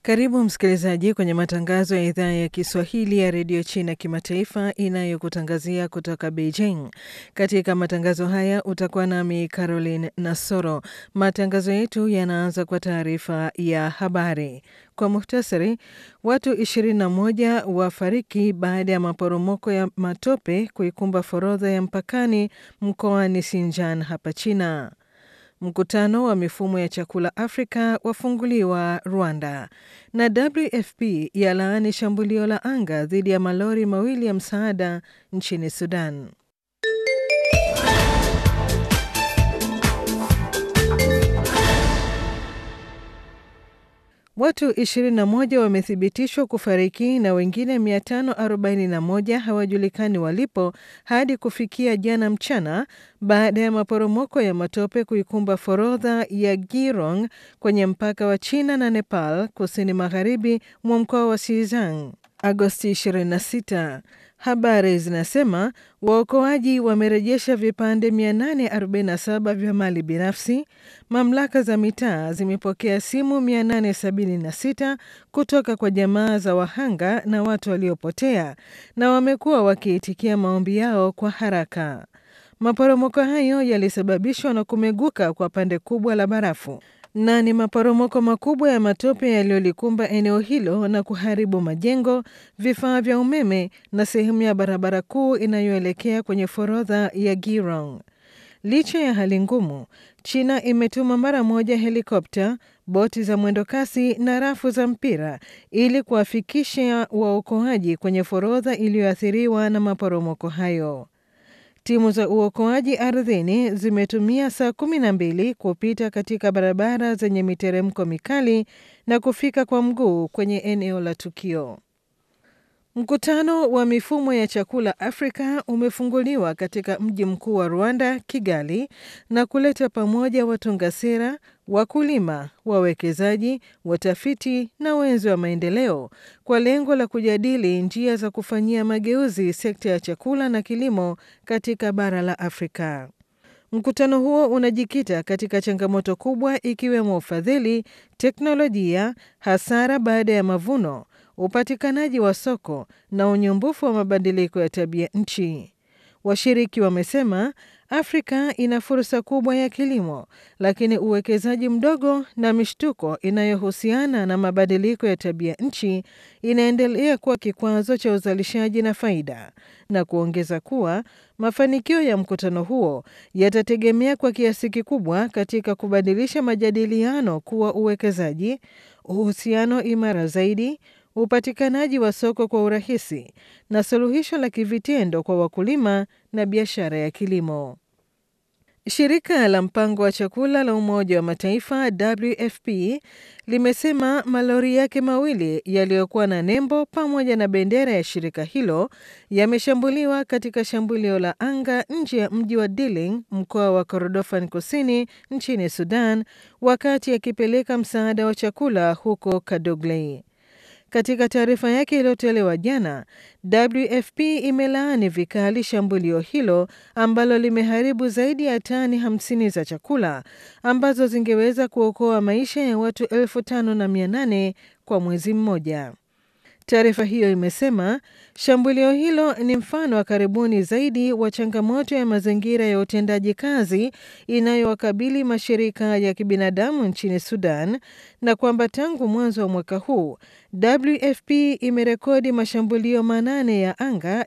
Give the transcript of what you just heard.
Karibu msikilizaji kwenye matangazo ya idhaa ya Kiswahili ya redio China kimataifa inayokutangazia kutoka Beijing. Katika matangazo haya utakuwa nami Caroline Nasoro. Matangazo yetu yanaanza kwa taarifa ya habari. Kwa muhtasari, watu 21 wafariki baada ya maporomoko ya matope kuikumba forodha ya mpakani mkoani Xinjiang hapa China. Mkutano wa mifumo ya chakula Afrika wafunguliwa Rwanda, na WFP yalaani shambulio la anga dhidi ya malori mawili ya msaada nchini Sudan. Watu 21 wamethibitishwa kufariki na wengine 541 hawajulikani walipo hadi kufikia jana mchana baada ya maporomoko ya matope kuikumba forodha ya Girong kwenye mpaka wa China na Nepal kusini magharibi mwa mkoa wa Xizang Agosti 26. Habari zinasema waokoaji wamerejesha vipande 847 vya mali binafsi. Mamlaka za mitaa zimepokea simu 876 kutoka kwa jamaa za wahanga na watu waliopotea, na wamekuwa wakiitikia maombi yao kwa haraka. Maporomoko hayo yalisababishwa na kumeguka kwa pande kubwa la barafu na ni maporomoko makubwa ya matope yaliyolikumba eneo hilo na kuharibu majengo, vifaa vya umeme na sehemu ya barabara kuu inayoelekea kwenye forodha ya Girong. Licha ya hali ngumu, China imetuma mara moja helikopta, boti za mwendokasi na rafu za mpira ili kuwafikisha waokoaji kwenye forodha iliyoathiriwa na maporomoko hayo. Timu za uokoaji ardhini zimetumia saa kumi na mbili kupita katika barabara zenye miteremko mikali na kufika kwa mguu kwenye eneo la tukio. Mkutano wa mifumo ya chakula Afrika umefunguliwa katika mji mkuu wa Rwanda, Kigali, na kuleta pamoja watunga sera, wakulima, wawekezaji, watafiti na wenzi wa maendeleo kwa lengo la kujadili njia za kufanyia mageuzi sekta ya chakula na kilimo katika bara la Afrika. Mkutano huo unajikita katika changamoto kubwa ikiwemo ufadhili, teknolojia, hasara baada ya mavuno upatikanaji wa soko na unyumbufu wa mabadiliko ya tabia nchi. Washiriki wamesema Afrika ina fursa kubwa ya kilimo, lakini uwekezaji mdogo na mishtuko inayohusiana na mabadiliko ya tabia nchi inaendelea kuwa kikwazo cha uzalishaji na faida, na kuongeza kuwa mafanikio ya mkutano huo yatategemea kwa kiasi kikubwa katika kubadilisha majadiliano kuwa uwekezaji, uhusiano imara zaidi upatikanaji wa soko kwa urahisi na suluhisho la kivitendo kwa wakulima na biashara ya kilimo. Shirika la mpango wa chakula la Umoja wa Mataifa WFP limesema malori yake mawili yaliyokuwa na nembo pamoja na bendera ya shirika hilo yameshambuliwa katika shambulio la anga nje ya mji wa Diling, mkoa wa Kordofan Kusini nchini Sudan, wakati akipeleka msaada wa chakula huko Kadoglei. Katika taarifa yake iliyotolewa jana, WFP imelaani vikali shambulio hilo ambalo limeharibu zaidi ya tani 50 za chakula ambazo zingeweza kuokoa maisha ya watu elfu tano na mia nane kwa mwezi mmoja. Taarifa hiyo imesema shambulio hilo ni mfano wa karibuni zaidi wa changamoto ya mazingira ya utendaji kazi inayowakabili mashirika ya kibinadamu nchini Sudan na kwamba tangu mwanzo wa mwaka huu WFP imerekodi mashambulio manane ya anga